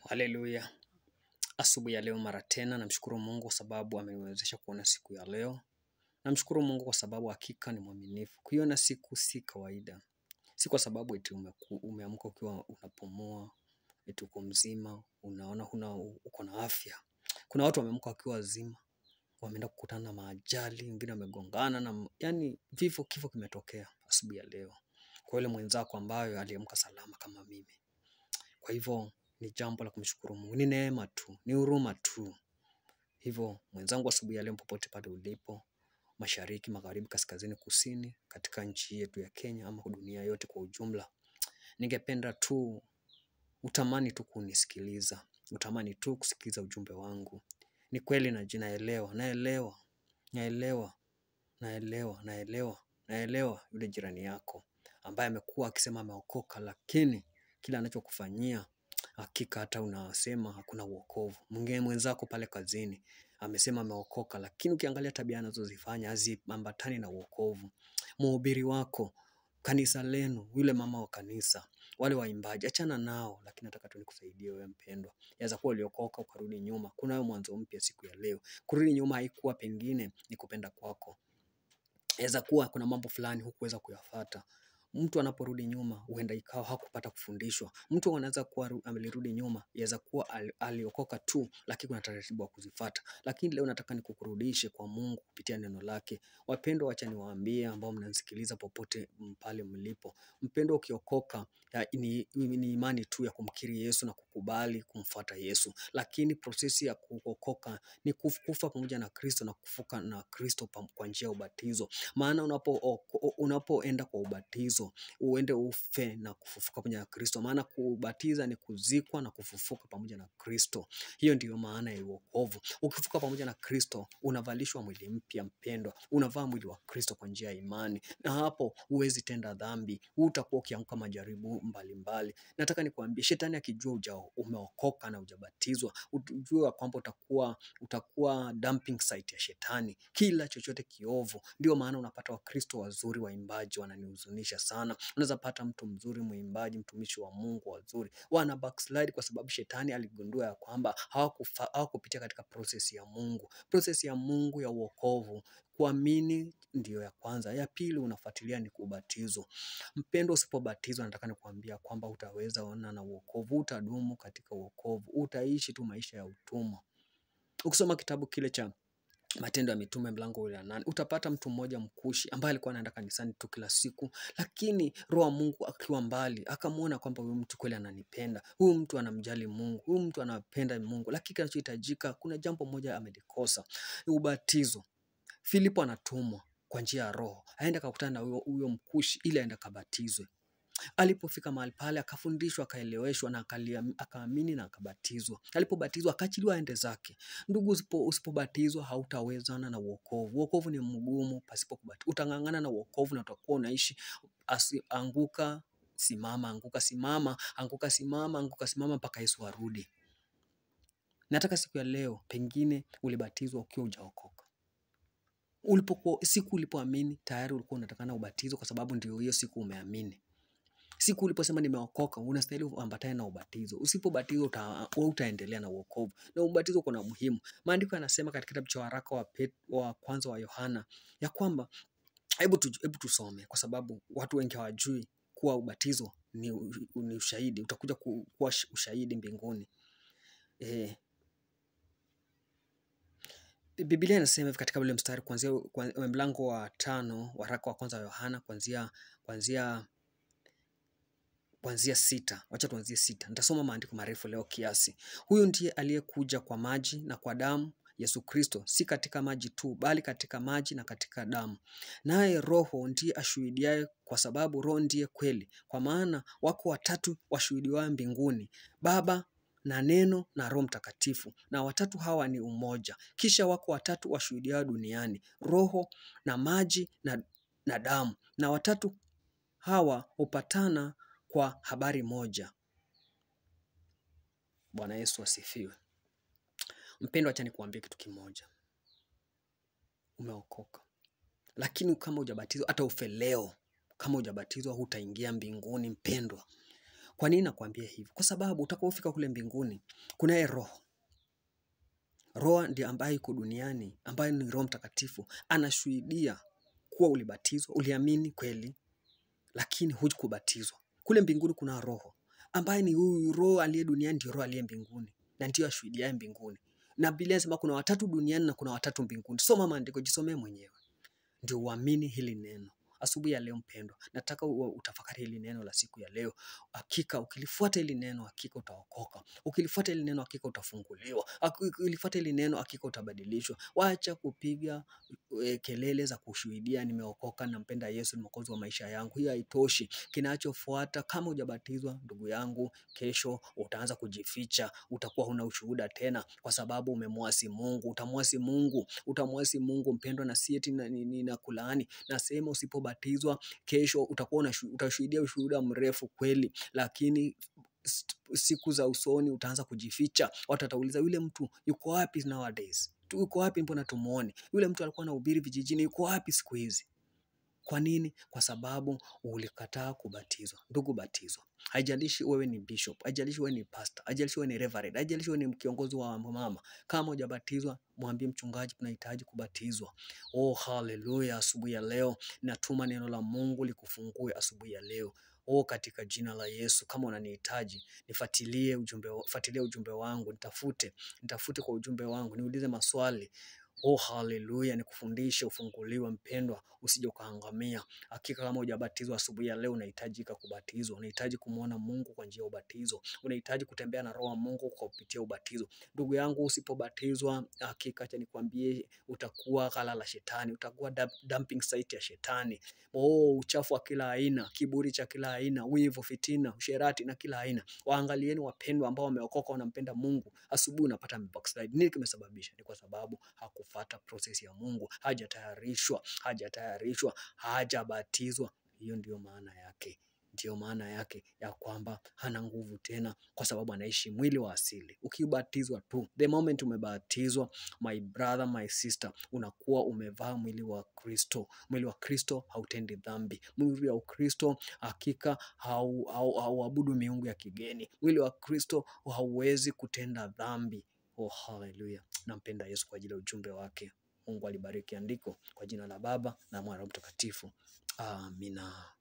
Haleluya. Asubuhi ya leo mara tena namshukuru Mungu kwa sababu ameniwezesha kuona siku ya leo. Namshukuru Mungu kwa sababu hakika ni mwaminifu. Kuiona siku si kawaida. Si kwa sababu eti umeku- umeamka ukiwa unapumua, eti uko mzima, unaona huna uko na afya. Kuna watu wameamka wakiwa wazima, wameenda kukutana na maajali, wengine wamegongana na yani vifo kifo kimetokea asubuhi ya leo. Kwa yule mwenzako ambayo aliamka salama kama mimi. Kwa hivyo ni jambo la kumshukuru Mungu, ni neema tu, ni huruma tu. Hivyo mwenzangu, asubuhi ya leo, popote pale ulipo, mashariki, magharibi, kaskazini, kusini, katika nchi yetu ya Kenya ama dunia yote kwa ujumla, ningependa tu utamani tu kunisikiliza, utamani tu kusikiliza ujumbe wangu. Ni kweli na naelewa, naelewa, naelewa, naelewa, naelewa, naelewa yule jirani yako ambaye amekuwa akisema ameokoka, lakini kila anachokufanyia hakika hata unasema hakuna uokovu. Mwingine mwenzako pale kazini amesema ameokoka, lakini ukiangalia tabia anazozifanya haziambatani na uokovu. Mhubiri wako, kanisa lenu, yule mama wa kanisa, wale waimbaji, achana nao, lakini nataka tu nikusaidie wewe mpendwa. Yaweza kuwa uliokoka ukarudi nyuma, kunayo mwanzo mpya siku ya leo. Kurudi nyuma haikuwa pengine ni kupenda kwako, yaweza kuwa kuna mambo fulani hukuweza kuyafata. Mtu anaporudi nyuma, huenda ikawa hakupata kufundishwa. Mtu anaweza kuwa ru- amelirudi nyuma, yaweza kuwa al- aliokoka tu, lakini kuna taratibu wa kuzifata. Lakini leo nataka nikukurudishe kwa Mungu kupitia neno lake. Wapendwa, wacha niwaambie ambao mnanisikiliza popote m- pale mlipo, mpendwa, ukiokoka ya, ni, ni imani tu ya kumkiri Yesu na kukubali kumfuata Yesu, lakini prosesi ya kuokoka ni kuf- kufa pamoja na Kristo na kufuka na Kristo pam- kwa njia ya ubatizo. Maana unapo oko- unapoenda kwa ubatizo uende ufe na kufufuka pamoja na Kristo, maana kubatiza ni kuzikwa na kufufuka pamoja na Kristo. Hiyo ndiyo maana ya wokovu. Ukifuka pamoja na Kristo, unavalishwa mwili mpya, mpendwa, unavaa mwili wa Kristo kwa njia ya imani, na hapo huwezi tenda dhambi, utakuwa ukianguka majaribu mbalimbali. Nataka nikuambie, shetani akijua uja umeokoka na hujabatizwa, ujue ya kwamba utakuwa utakuwa dumping site ya shetani, kila chochote kiovu. Ndio maana unapata Wakristo wazuri waimbaji wananihuzunisha sana. Unaweza pata mtu mzuri mwimbaji, mtumishi wa Mungu wazuri wana backslide kwa sababu shetani aligundua ya kwamba hawakufa- hawakupitia katika process ya Mungu, process ya Mungu ya uokovu. Kuamini ndiyo ya kwanza, ya pili unafuatilia ni kubatizwa. Mpendo, usipobatizwa nataka nikuambia kwamba utaweza ona na uokovu, utadumu katika uokovu, utaishi tu maisha ya utumwa. Ukisoma kitabu kile cha Matendo ya Mitume mlango ule wa nane utapata mtu mmoja mkushi ambaye alikuwa anaenda kanisani tu kila siku, lakini Roho wa Mungu akiwa mbali akamwona kwamba huyu mtu kweli ananipenda, huyu mtu anamjali Mungu, huyu mtu anapenda Mungu, lakini kinachohitajika, kuna jambo moja amelikosa, ni ubatizo. Filipo anatumwa kwa njia ya Roho aende akakutana na huyo huyo mkushi ili aende akabatizwe. Alipofika mahali pale akafundishwa, akaeleweshwa na akalia- akaamini na akabatizwa. Alipobatizwa akaachiliwa aende zake. Ndugu, usipo, usipobatizwa hautawezana na uokovu. Uokovu ni mgumu pasipo kubatizwa. Utang'ang'ana na uokovu na utakuwa unaishi asi, anguka simama, anguka simama, anguka simama, anguka simama mpaka Yesu arudi. Nataka siku ya leo, pengine ulibatizwa ukiwa hujaokoka ulipokuwa siku ulipoamini tayari ulikuwa unatakana ubatizo, kwa sababu ndio hiyo siku umeamini. Siku uliposema nimeokoka, unastahili uambatane na ubatizo. Usipobatizwa uta, utaendelea na uokovu, na ubatizo kuna muhimu. Maandiko yanasema katika kitabu cha waraka wa, Pet, wa kwanza wa Yohana ya kwamba hebu tu, hebu tusome, kwa sababu watu wengi hawajui kuwa ubatizo ni, u- ni ushahidi, utakuja ku- kuwa sh- ushahidi mbinguni. Eh, Biblia inasema hivi katika ule mstari kuanzia kwa- mlango wa tano waraka wa kwanza wa Yohana kuanzia kuanzia kuanzia sita. Wacha tuanzie sita. Nitasoma maandiko marefu leo kiasi. Huyu ndiye aliyekuja kwa maji na kwa damu, Yesu Kristo, si katika maji tu, bali katika maji na katika damu. Naye Roho ndiye ashuhudiaye, kwa sababu Roho ndiye kweli. Kwa maana wako watatu washuhudiwao mbinguni, Baba na Neno na Roho Mtakatifu, na watatu hawa ni umoja. Kisha wako watatu washuhudiao duniani, Roho na maji na, na damu, na watatu hawa hupatana kwa habari moja. Bwana Yesu asifiwe. Mpendwa, acha nikuambie kitu kimoja, umeokoka, lakini kama hujabatizwa, hata ufe leo, kama hujabatizwa hutaingia mbinguni mpendwa. Kwa nini nakwambia hivi? Kwa sababu utakapofika kule mbinguni, kunaye Roho. Roho ndiye ambaye yuko duniani, ambaye ni Roho Mtakatifu, anashuhudia kuwa ulibatizwa, uliamini kweli, lakini hukubatizwa. Kule mbinguni kuna Roho ambaye ni huyu Roho aliye duniani, ndio Roho aliye mbinguni na ndio ashuhudiaye mbinguni. Na Biblia inasema kuna watatu duniani na kuna watatu mbinguni. Soma maandiko, jisomee mwenyewe ndio uamini hili neno. Asubuhi ya leo mpendwa, nataka u- utafakari hili neno la siku ya leo. Hakika ukilifuata hili neno, hakika utaokoka. Ukilifuata hili neno, hakika utafunguliwa. Aki- Ukilifuata hili neno, hakika utabadilishwa. Wacha kupiga e, kelele za kushuhudia nimeokoka, nampenda Yesu, ni mwokozi wa maisha yangu. Hiyo haitoshi. Kinachofuata, kama hujabatizwa, ndugu yangu, kesho utaanza kujificha, utakuwa huna ushuhuda tena, kwa sababu umemwasi Mungu. Utamwasi Mungu, utamwasi Mungu mpendwa, na si eti na- ni- ni- nakulaani. Nasema usipobatizwa, kesho utakuwa unashu- utashuhudia ushuhuda mrefu kweli, lakini st- siku za usoni utaanza kujificha. Watu watauliza yule mtu yuko wapi nowadays? Tu- Yuko wapi? Mbona tumuone? Yule mtu alikuwa anahubiri vijijini, yuko wapi siku hizi? Kwa nini? Kwa sababu ulikataa kubatizwa. Ndugu, batizwa. Haijalishi wewe ni bishop, haijalishi wewe ni pastor, haijalishi wewe ni reverend, haijalishi wewe ni kiongozi wa mama. Kama hujabatizwa, mwambie mchungaji, tunahitaji kubatizwa. Oh, haleluya! Asubuhi ya leo natuma neno la Mungu likufungue asubuhi ya leo. Oh, katika jina la Yesu, kama unanihitaji nifuatilie ujumbe, wa- fuatilia ujumbe wangu, nitafute, nitafute kwa ujumbe wangu, niulize maswali. Oh, haleluya! Nikufundishe, ufunguliwe mpendwa, usije ukaangamia. Hakika kama hujabatizwa asubuhi ya leo, unahitajika kubatizwa. Unahitaji kumwona Mungu kwa njia ya ubatizo. Unahitaji kutembea na Roho wa Mungu kwa kupitia ubatizo. Ndugu yangu, usipobatizwa, hakika acha nikwambie, utakuwa ghala la shetani, utakuwa dump- dumping site ya shetani. Oh, uchafu wa kila aina, kiburi cha kila aina, wivu, fitina, usherati na kila aina. Waangalieni wapendwa ambao wameokoka, wanampenda Mungu. Asubuhi unapata backslide. Nini kimesababisha? Ni kwa sababu hakufata process ya Mungu, hajatayarishwa, hajatayarishwa, hajabatizwa. Hiyo ndiyo maana yake, ndiyo maana yake ya kwamba hana nguvu tena, kwa sababu anaishi mwili wa asili. Ukibatizwa tu, the moment umebatizwa, my brother, my sister, unakuwa umevaa mwili wa Kristo. Mwili wa Kristo hautendi dhambi. Mwili wa Kristo hakika hau- hau- hauabudu miungu ya kigeni. Mwili wa Kristo hauwezi kutenda dhambi. Oh, haleluya! Nampenda Yesu kwa ajili ya ujumbe wake. Mungu alibariki andiko kwa jina la Baba na Mwana na Roho Mtakatifu. Amina.